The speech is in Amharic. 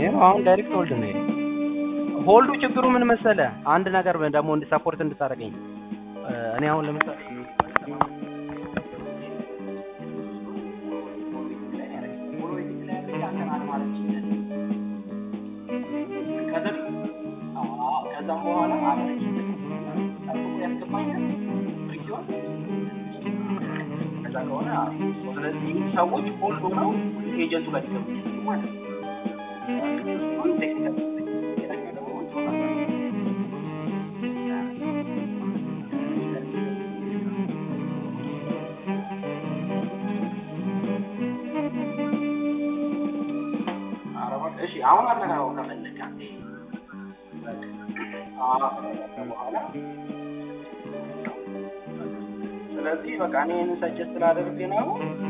ይኸው አሁን ዳይሬክት ሆልድ ነው ይሄ። ሆልዱ ችግሩ ምን መሰለ? አንድ ነገር ደግሞ እንድ ሰፖርት እንድታደርገኝ እ፣ እኔ አሁን ለምሳሌ ከዛም በኋላ ያስገባኛል ከዛ ከሆነ ስለዚህ ሰዎች ሆልድ ሆነው ኤጀንቱ ጋር ሊገቡ ይችላሉ ማለት ነው። እሱን ቴክኒካል ሌላኛው ደግሞ አረባ- እሺ አሁን አነጋገው ከፈለግ አንዴ አዎ፣ በኋላ ስለዚህ በቃ እኔ ይህንን ሰጀስት ስላደርግ ነው